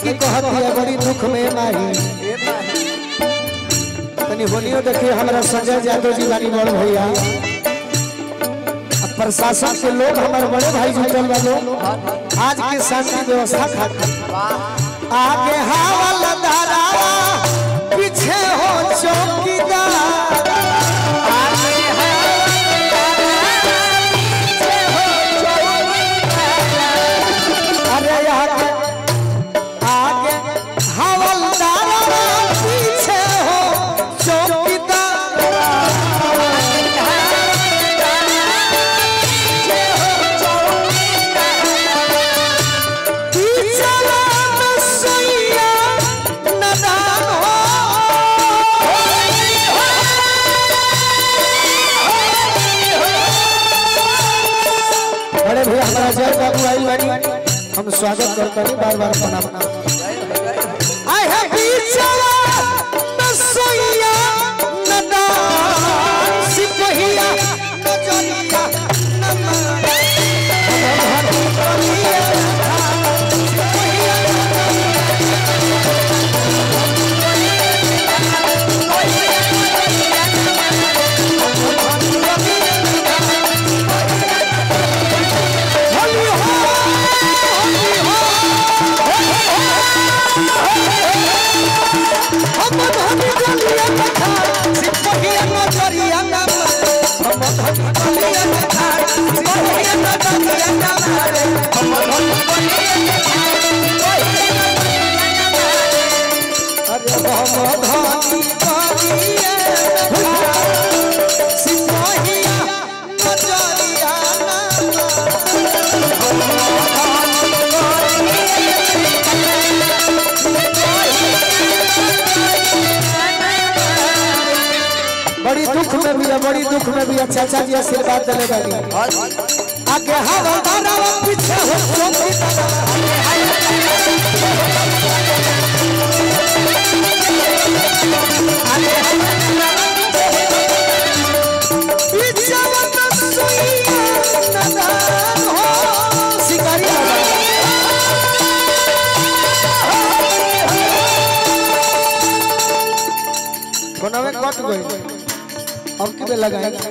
लड़की कहती है बड़ी दुख में माही तनी होलियो देखिए हमारा संजय यादव जी बानी बड़ भैया अब प्रशासन के लोग हमारे बड़े भाई जुटल बा लोग आज के शांति व्यवस्था खातिर आगे हवाला दारा पीछे हो चौकीदार अरे आगे आगे हवलदार पीछे हो चौकीदार पीछे में सैया नदान हो बड़े भैया हमारा जय बाबू आई बानी हम स्वागत करते हैं बार बार प्रणाम आई है बीचवा नसैया नदान सिपहिया नजरिया नमन होली हो होली हो हम धनी गलिया कथा सिपहिया नजरिया नमन हम धनी गलिया कथा सिपहिया नजरिया नमन हम धनी अरे हम धनी गलिया कथा सिपहिया नजरिया नमन बड़ी दुख में भी है बड़ी दुख में भी है चाचा जी आशीर्वाद दिले बानी आगे हवा दारा पीछे हो चौकी पीछे वाला सुइया नदान हो शिकारी कोना में कट गई अब की में लगाएगा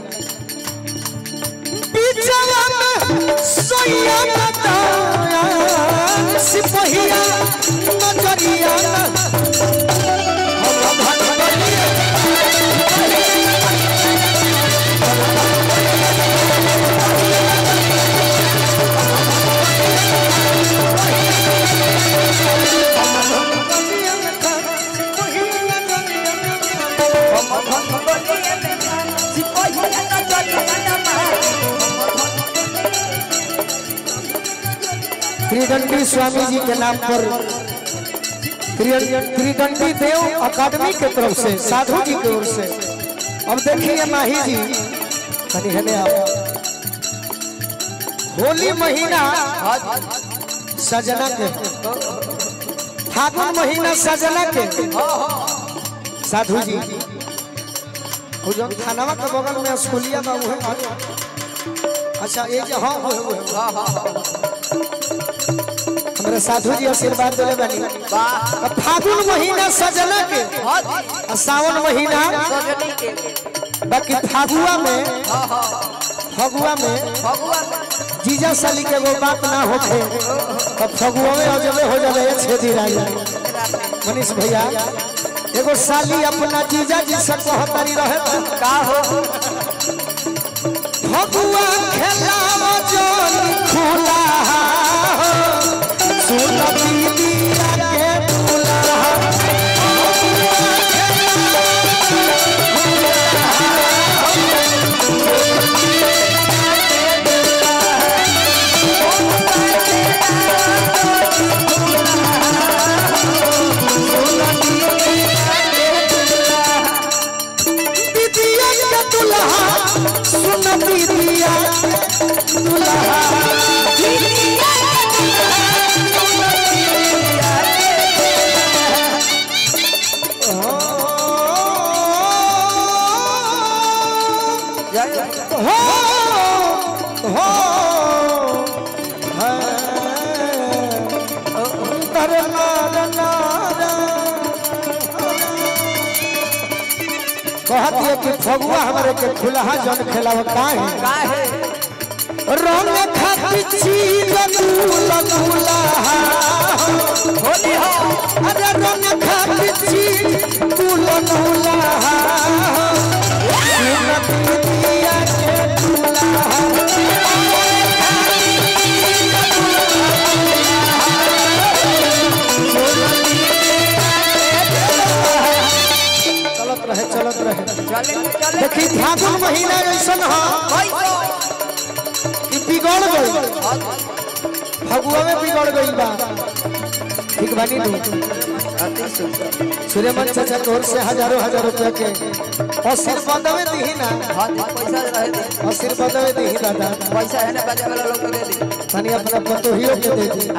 पीछवा में सोया बताया सिपहिया नजरिया हम भटकलिए त्रिदंडी स्वामी जी के नाम पर त्रि- त्रिदंडी देव अकादमी के तरफ से साधु जी की ओर से अब देखिए माही जी कनी हने आप होली महीना सजना के फागुन महीना सजना के साधु जी वो जो थानावा के बगल में स्कूलिया बा उहे अच्छा ये जो हाँ वो वो हमारे साधु जी आशीर्वाद दिले बानी अब फागुन महीना सजना के और सावन महीना बाकी फागुआ में फगुआ में जीजा साली के वो बात ना होखे अब फगुआ में अजबे हो जावे ये छेदी राजा मनीष भैया एगो साली अपना जीजा जी से कहतारी रहे तो का हो फगुआ खेलावा जोन खुला सुन दीदिया के बुला दीदिया के दुल्हा सुन दीदिया दुल्हा हो हो है दरबार कहती कि फगुआ हमारे के खुलहा जन खेलाव काहे काहे रंग खाती चीज दूला दूल्हा होली हो अरे रंग खाती चीज दूला दूल्हा दिया के दूल्हा चलत रहे चलत रहे चले चले देखी फागुन महीना ऐसा ह कि बिगड़ गई फगुआ में बिगड़ गई बा ठीक बानी तू अति सुंदर सूर्यमन चाचा की ओर से हजारों हजार रुपया के आशीर्वाद में दी ना हाँ जी, पैसा रहे दे आशीर्वाद में दी दादा पैसा है ना बजे वाला लोग को दे दे तनी अपना पतोहियों के दे दी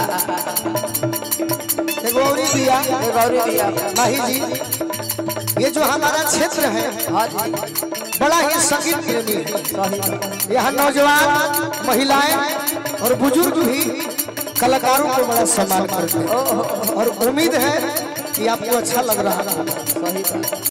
एगो औरी दिया ए गौरी दिया माही जी ये जो हमारा क्षेत्र है हाँ जी बड़ा ही संगीत प्रेमी है सही यहाँ नौजवान महिलाएं और बुजुर्ग भी कलाकारों को बड़ा सम्मान करते हैं और उम्मीद है कि आपको अच्छा लग रहा है सही बात